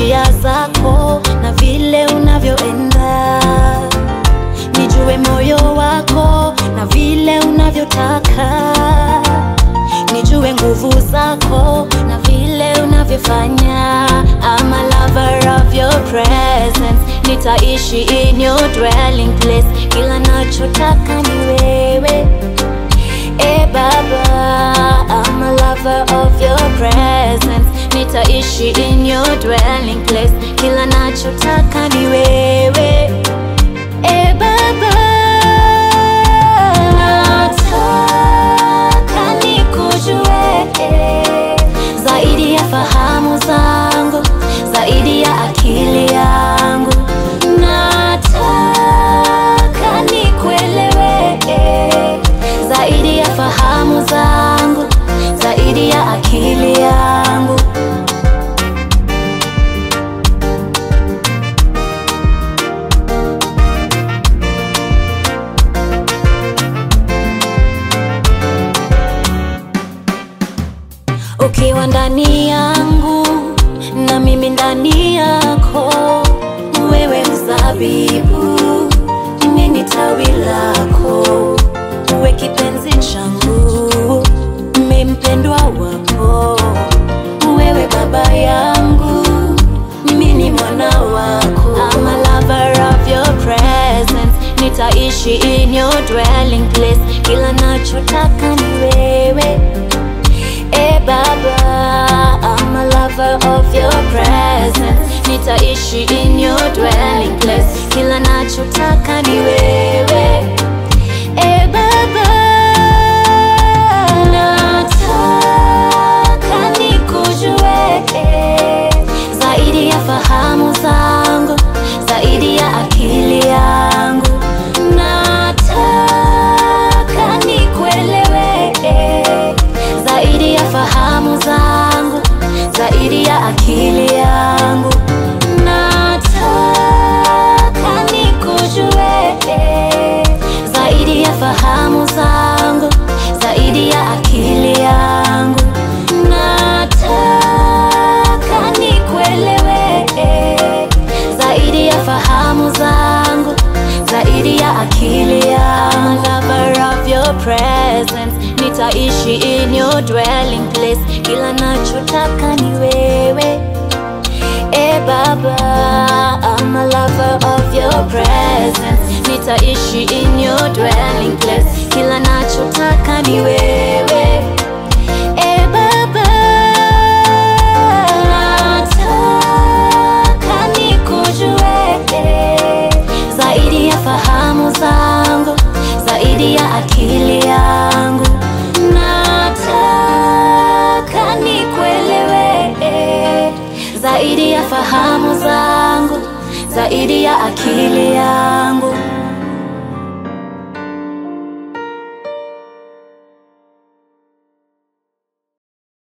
njia zako na vile unavyoenda, nijue moyo wako na vile unavyotaka, nijue nguvu zako na vile unavyofanya. I'm a lover of your presence, nitaishi in your dwelling place, kila nachotaka ni wewe. Eh Baba, I'm a lover of your presence, nitaishi in your dwelling place, kila nachotaka ni wewe. Eh Baba, nataka nikujue zaidi ya fahamu zangu, zaidi ya akili yangu. Nataka nikuelewe zaidi ya fahamu zangu, zaidi ya akili yangu. ukiwa ndani yangu na mimi ndani yako, wewe mzabibu, mimi tawi lako, uwe kipenzi changu, mimi mpendwa wako, wewe baba yangu, mimi ni mwana wako. I'm a lover of your presence, nitaishi in your dwelling place, kila nachotaka ni wewe Eh Baba, I'm a lover of your presence. Nitaishi in your dwelling place. Kila nachotaka ni wewe. Eh Baba, nataka nikujue zaidi ya fahamu zangu, zaidi ya akili yangu. Nataka nikuelewe zaidi ya fahamu zangu, zaidi ya akili yangu. Nataka nikujue zaidi ya fahamu zangu, zaidi ya akili yangu. Nataka nikuelewe zaidi ya fahamu zangu, zaidi ya akili yangu. I'm a lover of your presence, nitaishi in your dwelling place, kila nachotaka ni wewe. Eh Baba, I'm a lover of your presence, nitaishi in your dwelling place, kila nachotaka ni wewe. Eh Baba, nataka nikujue zaidi ya fahamu zangu, zaidi ya akili yangu. Nataka nikuelewe zaidi ya fahamu zangu, zaidi ya akili yangu.